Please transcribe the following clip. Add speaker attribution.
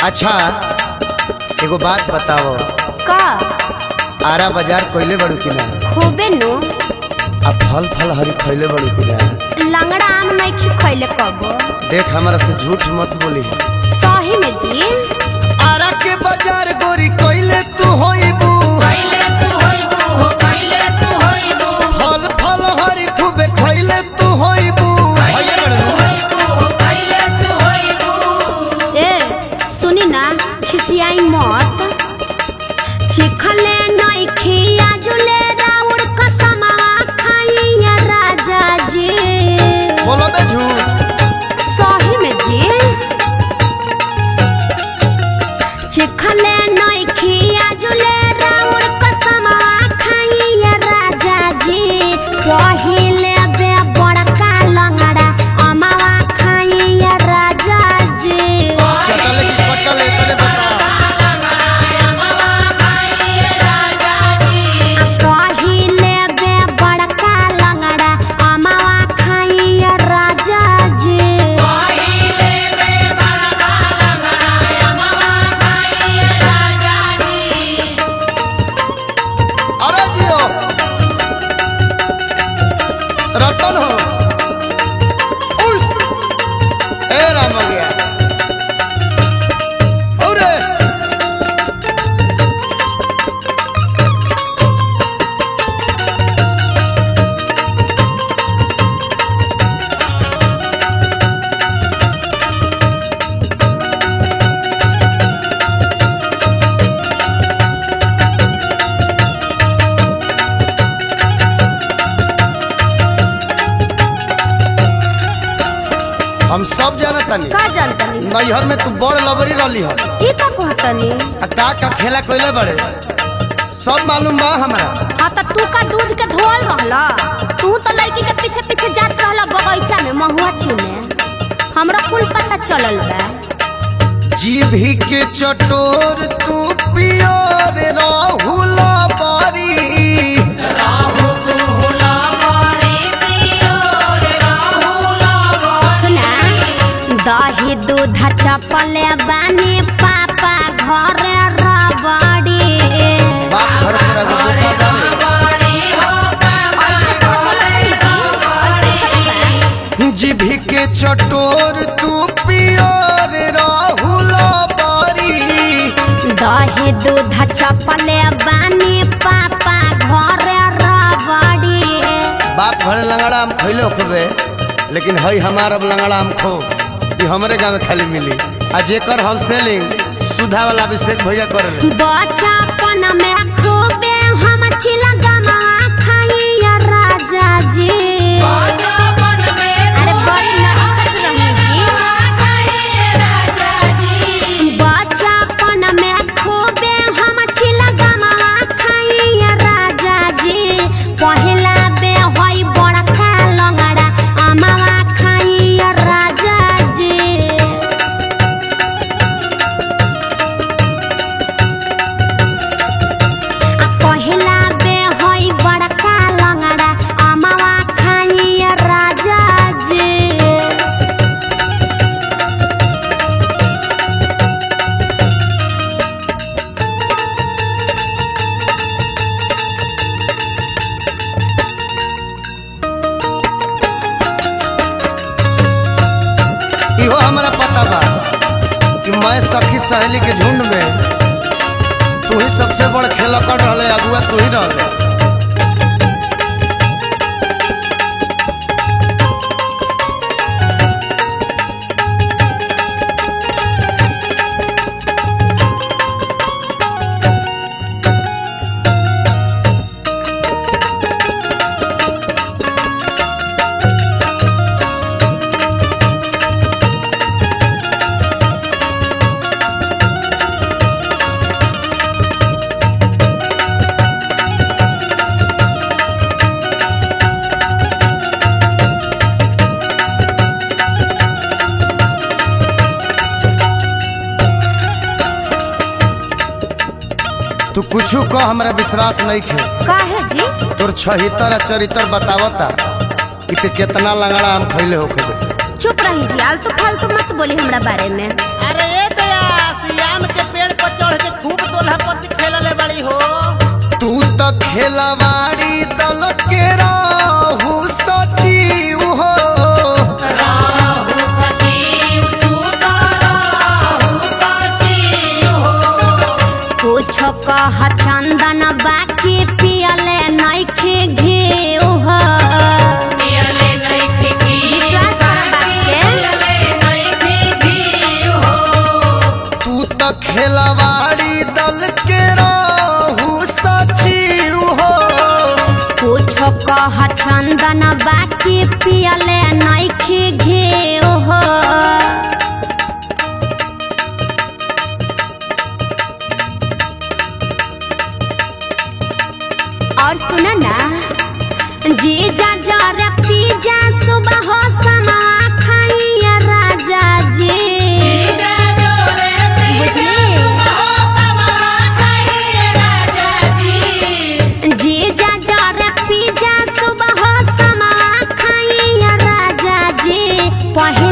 Speaker 1: अच्छा एगो बात बताओ
Speaker 2: का
Speaker 1: आरा बाजार कोइले बड़ू कि ना
Speaker 2: खूबे नु
Speaker 1: आ फल फल हरी खइले बड़ू कि ना
Speaker 2: लंगड़ा आम नहीं खैले कबो
Speaker 1: देख हमारा से झूठ मत बोली
Speaker 2: सही में जी
Speaker 1: आरा के बाजार गोरी कोइले तू होइबू फल फल हरी खूबे खइले तू होइबू
Speaker 2: ए सुनी ना खिसियाई मत चिखले नहीं खिया जुले राउर कसमा खाइया राजा जी
Speaker 1: बोलो बे झूठ
Speaker 2: सही में जी चिखले नहीं खिया जुले राउर कसमा खाइया राजा जी पहिले बे बड़का लंगड़ा अमावा खाइया राजा जी
Speaker 1: चटले की पटले तने बता
Speaker 2: पहिले बे बड़का लंगड़ा अमावा खाइया राजा जी
Speaker 1: अरे जियो रतन हो उस ए राम हो गया अरे हम सब जानतानी
Speaker 2: का जानतनी
Speaker 1: नैहर में तू बड़ लबरी रहली हो
Speaker 2: ई का कहतनी
Speaker 1: आ का का खेला कोइले बड़े सब मालूम बा हमरा
Speaker 2: हाँ त तू का दूध के धोल रहला तू तो लड़की के पीछे पीछे जात रहला बगीचा में महुआ चुने हमरा कुल पता चलल बा
Speaker 1: जीभी के चटोर तू पियर राहुला बारी
Speaker 2: सुना दही दूध चपले बानी पापा घरे रबड़ी
Speaker 1: बाप घर पर आगू धोखा डाले। जीभी के चटोर तू पियर राहुला बारी
Speaker 2: दही दूध चपले बानी पापा घरे रबड़ी
Speaker 1: बाप घर लंगड़ा हम खैले होखबे लेकिन हई हमार अब लंगड़ा हम खो ये हमरे गाँव में खाली मिली आ जेकर होलसेलिंग सुधा वाला अभिषेक भैया करे
Speaker 2: बचपन में खूबे हम चिलगमा खाइया राजा जी अरे बड़ी नखत रही जी बचपन में खूबे हम चिलगमा खाइया राजा जी पहिला बे होई बड़का लंगड़ा अमावा खाइया राजा जी आ पहिला बे होई बड़का लंगड़ा अमावा खाइया राजा जी
Speaker 1: इहो हमरा पता बा कि मैं सखी सहेली के झुंड में तू ही सबसे बड़ खेलकड़ रहले अगुआ तू ही रहले तू कुछू कह हमरा विश्वास नहीं खे
Speaker 2: काहे जी
Speaker 1: तोर छहितर आ चरितर बतावता कि ते केतना लंगड़ा हम खैले होखे
Speaker 2: चुप रही जी आलतू फालतू मत बोली हमरा बारे में
Speaker 3: अरे ए बयास दोल्हापति खेलले बड़ी हो
Speaker 1: तू तो खेलवाड़ी दल के राहु सचिव हो
Speaker 2: कुछ कह चंदन बाकी पियले नइखे घेऊ हो विश्वास कर बात के।
Speaker 1: तू तो खेलवाड़ी दल के राहु सचिव हो
Speaker 2: कुछ कह चंदन बाकी पियले नइखे घेऊ हो और सुना ना जीजा जरा पीजा सुबह हो समा खाइया राजा जी जीजा जरा पीजा सुबह हो समा खाइया राजा जी पहले